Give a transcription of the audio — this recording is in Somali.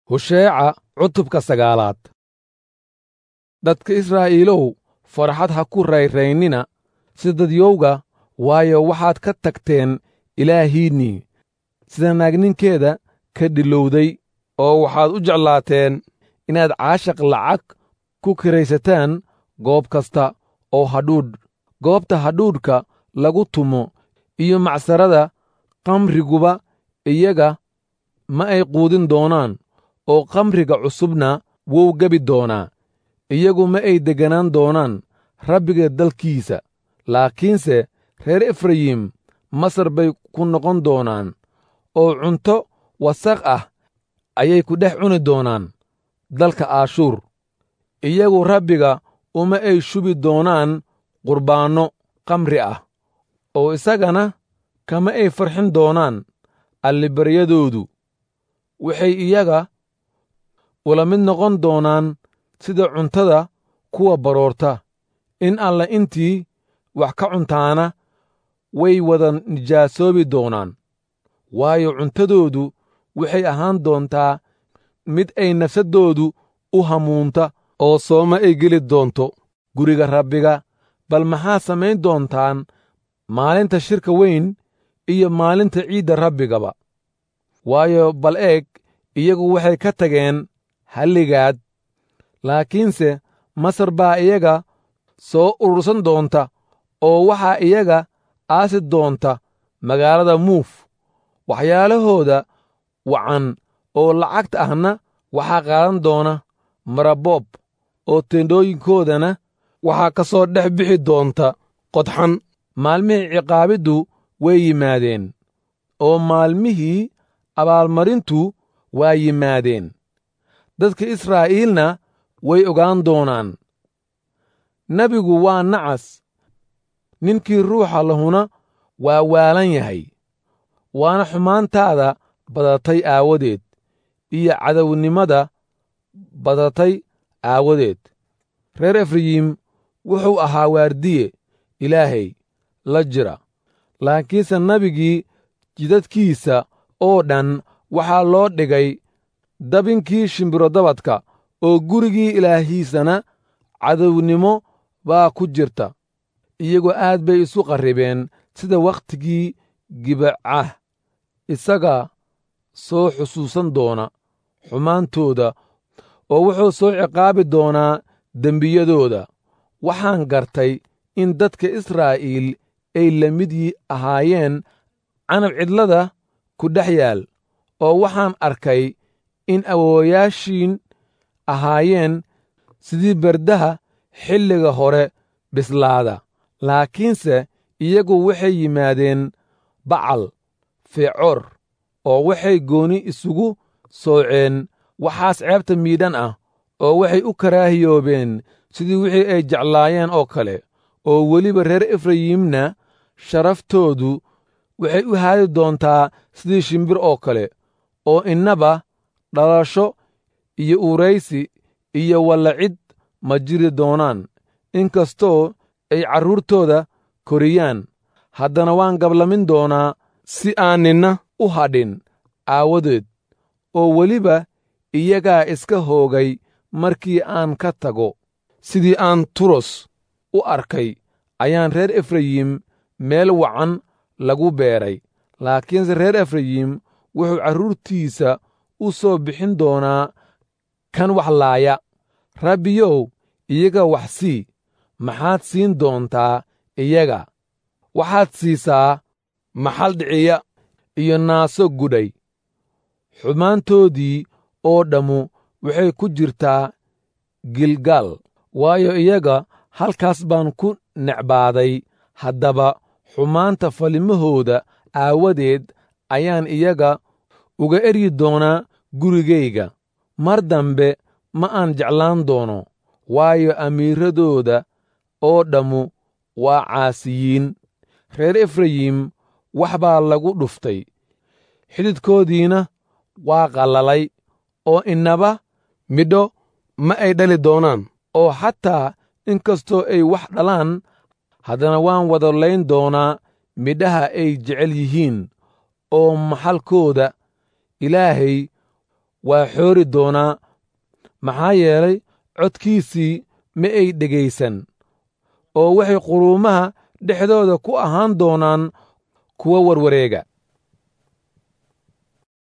husheeca cutubka sagaalaad dadka israa'iilow farxad ha ku rayraynina sida dadyowga waayo waxaad ka tagteen ilaahiinnii sida naagninkeeda ka dhilowday oo waxaad u jeclaateen inaad caashaq lacag ku kiraysataan goob kasta oo hadhuudh goobta hadhuudhka lagu tumo iyo macsarada kamriguba iyaga ma ay quudin doonaan oo kamriga cusubna wuu gebi doonaa iyagu ma ay degganaan doonaan rabbiga dalkiisa laakiinse reer efrayim masar bay ku noqon doonaan oo cunto wasaq ah ayay ku dhex cuni doonaan dalka aashuur iyagu rabbiga uma ay shubi doonaan qurbaanno kamri ah oo isagana kama ay farxin doonaan allibaryadoodu waxay iyaga ula mid noqon doonaan sida cuntada kuwa baroorta in alla intii wax ka cuntaana way wada nijaasoobi doonaan waayo cuntadoodu waxay ahaan doontaa mid ay nafsaddoodu u hamuunta oo sooma ay geli doonto guriga rabbiga bal maxaa samayn doontaan maalinta shirka weyn iyo maalinta ciidda rabbigaba waayo bal eeg iyagu waxay ka tageen halligaad laakiinse masar baa iyaga soo urursan doonta oo waxaa iyaga aasi doonta magaalada muuf waxyaalahooda wacan oo lacagta ahna waxaa qaadan doona maraboob oo teendhooyinkoodana waxaa ka soo dhex bixi doonta qodxan maalmihii ciqaabiddu way yimaadeen oo maalmihii abaalmarintu waa yimaadeen dadka israa'iilna way ogaan doonaan nebigu waa nacas ninkii ruuxa lahuna waa waalan yahay waana xumaantaada badatay aawadeed iyo cadownimada badatay aawadeed reer efrayim wuxuu ahaa waardiye ilaahay la jira laakiinse nebigii jidadkiisa oo dhan waxaa loo dhigay dabinkii shimbirodabadka oo gurigii ilaahiisana cadownimo baa ku jirta iyagoo aad bay isu qarribeen sida wakhtigii gibacah isaga soo xusuusan doona xumaantooda oo wuxuu soo ciqaabi doonaa dembiyadooda waxaan gartay in dadka israa'iil ay la mid ahaayeen canab cidlada ku dhex yaal oo waxaan arkay in awoowayaashiin ahaayeen sidii berdaha xilliga hore bislaada laakiinse iyagu waxay yimaadeen bacal feecoor oo waxay gooni isugu sooceen waxaas ceebta miidhan ah oo waxay u karaahiyoobeen sidii wixii ay jeclaayeen oo kale oo weliba reer efrayimna sharaftoodu waxay u haadi doontaa sidii shimbir oo kale oo innaba dhalasho iyo uuraysi iyo wallacid ma jiri doonaan inkastoo ay carruurtooda koriyaan haddana waan gablamin doonaa si aan ninna u hadhin aawadeed oo weliba iyagaa iska hoogay markii aan ka tago sidii aan turos u arkay ayaan reer efrayim meel wacan lagu beeray laakiinse reer efrayim wuxuu carruurtiisa u soo bixin doonaa kan wax laaya rabbiyow iyaga wax sii maxaad siin doontaa iyaga waxaad siisaa maxal dhiciya iyo naaso gudhay xumaantoodii oo dhammu waxay ku jirtaa gilgaal waayo iyaga halkaas baan ku necbaaday haddaba xumaanta falimahooda aawadeed ayaan iyaga uga eryi doonaa gurigayga mar dambe ma aan jeclaan doono waayo amiiradooda oo dhammu waa caasiyiin reer efrayim wax baa lagu dhuftay xididkoodiina waa qallalay oo innaba midho ma ay dhali doonaan oo xataa inkastoo ay wax dhalaan haddana waan wadolayn doonaa midhaha ay jecel yihiin oo maxalkooda ilaahay waa xoori doonaa maxaa yeelay codkiisii ma ay dhegaysan oo waxay quruumaha dhexdooda ku ahaan doonaan kuwa warwareega